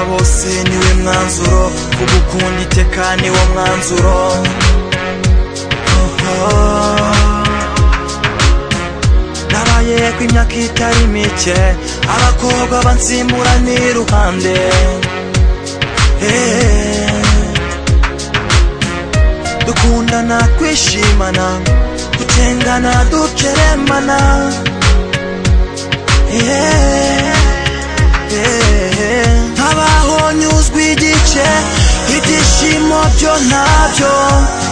bose niwe mwanzuro ku gukunda iteka niwo mwanzuro nabaye ku imyaka itari mike abakobwa bansimura n'iruhande Eh, dukundana kwishimana gutengana dukeremana Yeah, yeah. nkabaho nyuzwe igice ibyishimo byo ntabyo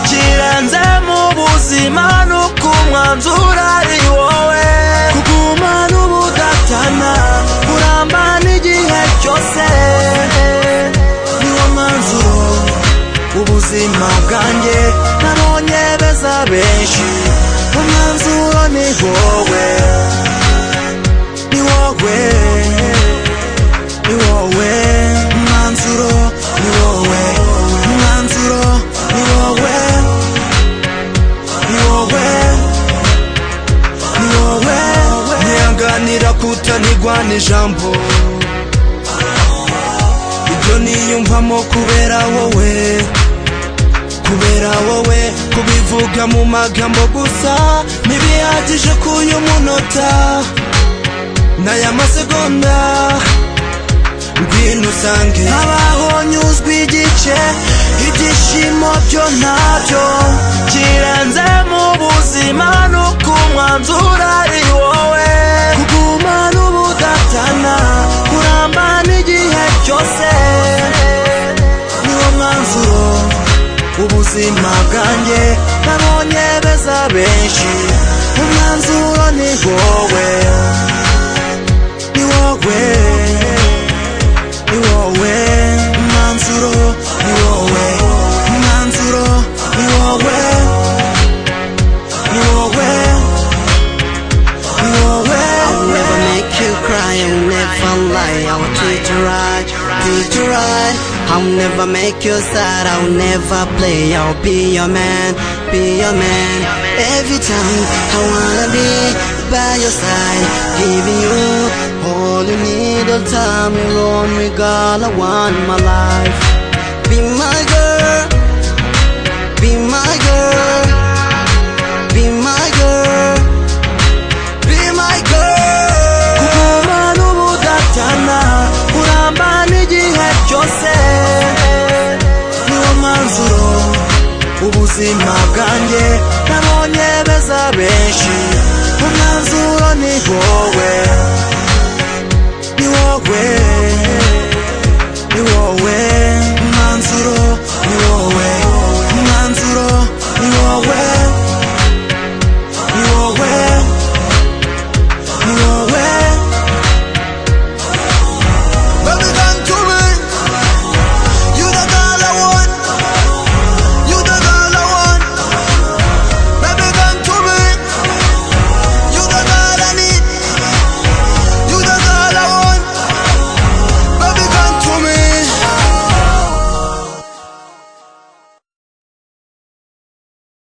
kirenze mu buzima nuko umwanzuro ari wowe kugumana ubudatana kuramba n'igihe cyose niwo mwanzuro ubuzima bwanjye nabonye beza benshi umwanzuro ni wowe ni wowe ni wowe mwanzuro ni wowe mwanzuro ni wowe ni wowe ni wowe ntiyanganira kutanigwa n'ijambo ibyo niyumvamo kubera wowe kubera wowe kubivuga mu magambo gusa ntibihagije k'uyu munota n'aya masegonda ngwino usange habaho nyuzwe igice ibyishimo byo ntabyo kirenze mu buzima nuko umwanzuro ari wowe kugumana ubudatana kuramba n'igihe cyose niwo mwanzuro ubuzima bwanjye nabonye beza benshi umwanzuro ni wowe ni wowe ni wowe mwanzuro ni wowe mwanzuro ni wowe ni wowe ni wowe I'll never make you cry, I'll never lie, I'll treat you right, treat you right. I'll never make you sad, I'll never play, I'll be your man, be your man. Every time I wanna be by your side, giving you all you need, all time you want me, girl. I want my life. Be my girl, be my girl, be my girl. Be my girl. kuguma n'ubudatana kuramba n'igihe cyose niwo mwanzuro ubuzima bwanjye nabonye beza benshi umwanzuro ni wowe ni wowe ni wowe mwanzuro